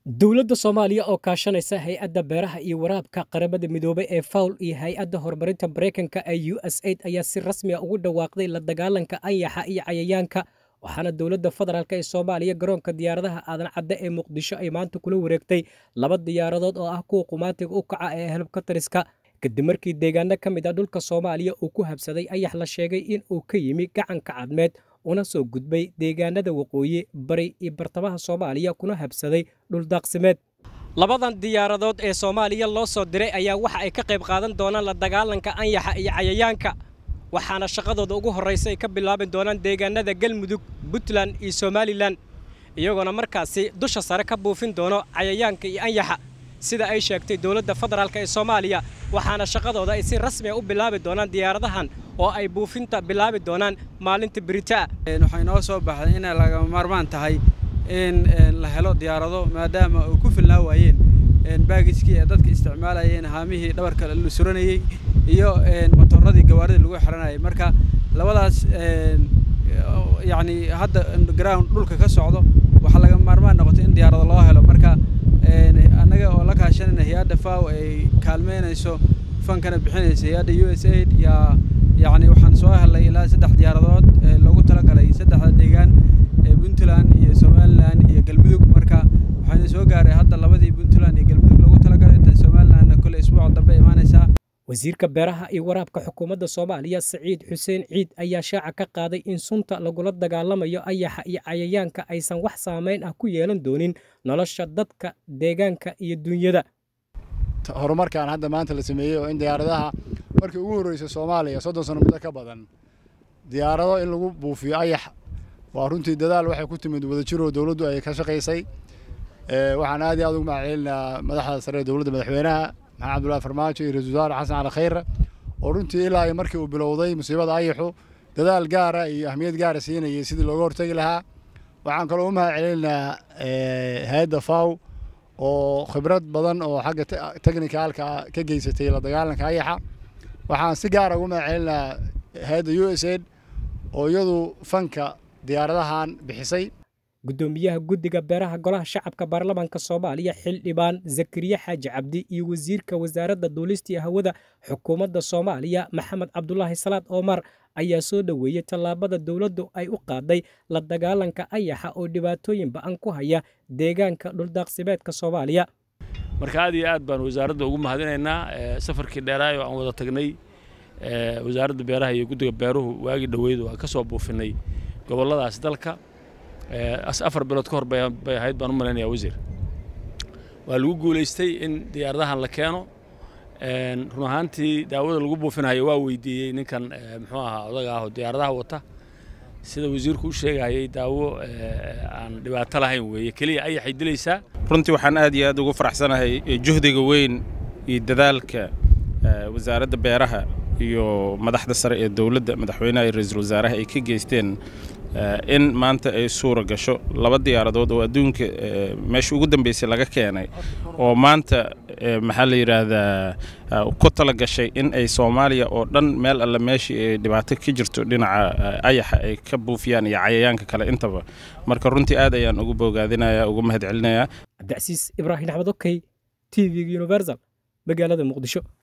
dowladda soomaaliya oo kaashanaysa hay-adda beeraha iyo waraabka qaramada midoobay ee fawl iyo hay-adda horumarinta maraykanka ee u s aid ayaa si rasmiga ugu dhawaaqday la dagaalanka anyaxa iyo cayayaanka waxaana dowladda federaalk ee soomaaliya garoonka diyaaradaha aadan cadde ee muqdisho ay maanta kula wareegtay laba diyaaradood oo ah kuwa qumaatiga u kaca ee helbkatariska kadib markii deegaano ka mid a dhulka soomaaliya uu ku habsaday ayax la sheegay in uu ka yimi gacanka cadmeed una soo gudbay deegaanada waqooyi bari iyo bartamaha soomaaliya kuna habsaday dhuldaaqsimeed labadan diyaaradood ee soomaaliya loo soo diray ayaa waxa ay ka qayb qaadan doonaan la dagaalanka anyaxa iyo cayayaanka waxaana shaqadooda ugu horraysa ay ka bilaabi doonaan deegaanada galmudug puntland iyo somalilan iyagoona markaasi dusha sare ka buufin doono cayayaanka iyo anyaxa sida ay sheegtay dowladda federaalk ee soomaaliya waxaana shaqadooda ay si rasmiga u bilaabi doonaan diyaaradahan oo ay buufinta bilaabi doonaan maalinta beritaa waxay noo soo baxday inay lagama maarmaan tahay in la helo diyaarado maadaama ay ku filnaa waayeen baagijkii ee dadka isticmaalayeen haamihii dhabarka la suranayey iyo motooradii gawaaridii lagu xiranayay marka labadaas yacni hadda ground dhulka ka socdo waxaa laga maarmaan noqotay in diyaarado loo helo marka annaga oo la kaashanayna hay-adda faw ay kaalmeynayso fankana bixinaysa hay-adda u s aid yaa yacni waxaan soo helay ilaa saddex diyaaradood ee loogu talagalay saddexda deegaan ee puntland iyo somalilan iyo galmudug marka waxayna soo gaaray hadda labadii puntland iyo galmudug loogu talagalay tan somalilandna kole isbuuca dambe imaanaysaa wasiirka beeraha iyo waraabka xukuumadda soomaaliya siciid xuseen ciid ayaa shaaca ka qaaday in sunta lagula dagaalamayo ayaxa iyo cayayaanka aysan wax saamayn ah ku yeelan doonin nolosha dadka deegaanka iyo duunyada horumarkan hadda maanta la sameeyey oo in diyaaradaha markii ugu horreysay soomaaliya soddon sano muddo ka badan diyaarado in lagu buufiyo ayax waa runtii dadaal waxay ku timid wadajiroo dowladdu ay ka shaqaysay waxaan aad iyo aad ugu mahadcelinayaa madaxda sare ee dowladda madaxweynaha maxamed abdullahi farmaajo iyo ra-iisul wasaare xasan cali khayre oo runtii ilaa iyo markii uu bilowday musiibada ayaxu dadaal gaara iyo ahmiyad gaara siinayay sidii looga hortegi lahaa waxaan kaloo u mahad celinayaa hay-adda faw oo khibrad badan oo xagga technicalka ka geysatay la dagaalanka ayaxa waxaan si gaara ugu mahad celinayaa hay-adda u s aid oo iyadu fanka diyaaradahan bixisay guddoomiyaha guddiga beeraha golaha shacabka baarlamaanka soomaaliya xildhibaan zakariye xaaji cabdi iyo wasiirka wasaaradda duulista iyo hawada xukuumadda soomaaliya maxamed cabdulaahi salaad omar ayaa soo dhoweeyey tallaabada dowladdu ay u qaaday la dagaalanka ayaxa oo dhibaatooyin ba'an ku haya deegaanka dhuldaaqsimeedka soomaaliya marka aad iyo aad baan wasaaradda ugu mahadinaynaa safarkii dheeraayo aan wada tagnay wasaaradda beeraha iyo guddiga beeruhu waagii dhoweyd waa ka soo buufinay gobolladaas dalka afar bilood ka hor bay ahayd baan u malaynayaa wasiir waa lagu guulaystay in diyaaradahan la keeno run ahaantii daawada lagu buufinayo waa weydiiyey ninkan muxuu ahaa odaga ah oo diyaaradaha wata sida wasiirku u sheegayay daawo aan dhibaato lahayn weeye keliya ayaxay dilaysaa runtii waxaan aad iyo aad ugu faraxsanahay juhdiga weyn iyo dadaalka wasaaradda beeraha iyo madaxda sare ee dowladda madaxweynaha iyo ra-iisul wasaaraha ay ka geysteen in maanta ay suura gasho laba diyaaradood oo adduunka meesha ugu dambeysay laga keenay oo maanta maxaa la yidhaahdaa ku tala gashay in ay soomaaliya oo dhan meel alle meeshii ay dhibaato ka jirto dhinaca ayaxa ay ka buufiyaan iyo cayayaanka kale intaba marka runtii aad ayaan ugu boogaadinayaa ugu mahad celinayaa cabdicasiis ibraahim axmed okey t v universal magaalada muqdisho